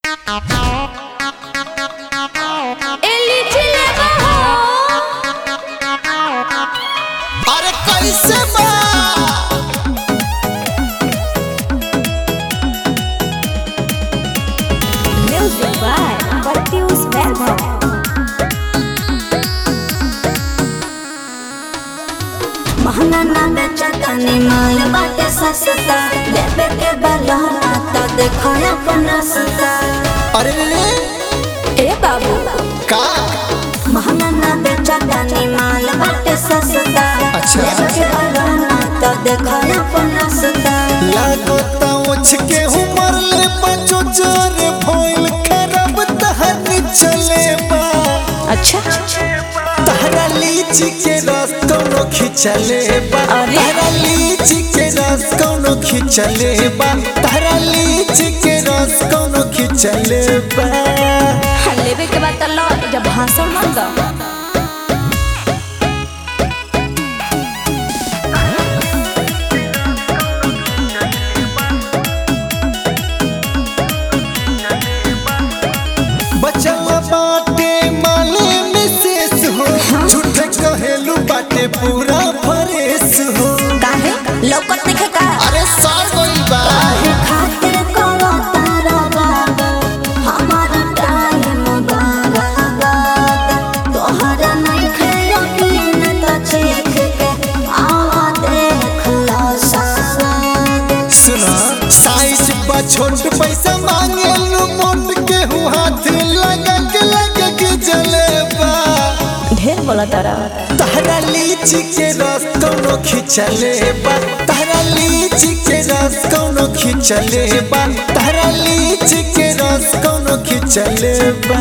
अरे कैसे बा Music by Patius Vaibhav. महंगा ना बेचा तनी माल बाटे सस्ता लेबे के बलहना तो देखो अपना सस्ता अरे रे रे, ए बाबू का महंगा ना बेचा तनी माल बाटे सस्ता अच्छा। लेबे के बलहना तो देखो अपना सस्ता लागता उछ के उमर ले बचो जरे भइल खराब तहनी चले बा अच्छा तहरा लीची के रस कौनो खिचले बा अरे। तहरा लीची के रस कौनो खिचले बा तहरा लीची के रस कौनो खिचले बा लेबे के बाद तो लो जब भाषण मत दो बचल बाटे माले मिसेस हो झूठे कहेलू बाटे पूरा फरेस हो काहे लौकत नहीं का अरे सार गइल बा काहे खातिर करो तारा बाबा हमारा टाइम बर्बाद तोहरा नहीं खेलो यकीन तो चीख के आवा देख लो साद सुना साइज बा छोट पैसा मांगे लू मोट के हूँ हाथ लगा के लगा के जलेबा ढेर बोला तारा तहरा लीची के रस कौनो खिचले बा तहरा लीची के रस कौनो खिचले बा तहरा लीची के रस कौनो खिचले बा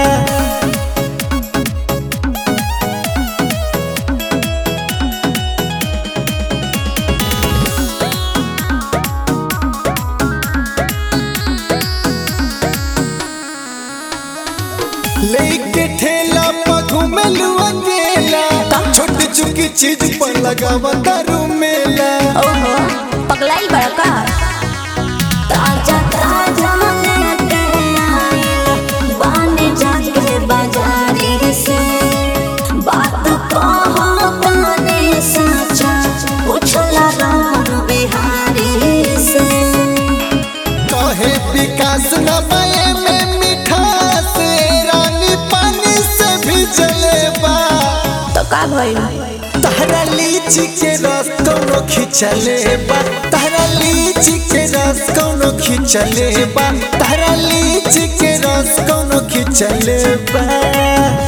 लेके ठेला पर घूमेलू अकेला छोटी चुकी चीज पर लगावा दारू मेला ओहो पगलाई बड़ा का ताजा ताजा लेके आइल बाने जाके बाजारी से बात कहो ताने सचा पूछला राम बिहारी से कहे विकास न पाए में मिठास रानी पानी से भी जलेबा तो का भइल तहरा लीची के रस कौनो खिचले बा तहरा लीची के रस कौनो खिचले बा तहरा लीची के रस कौनो खिचले बा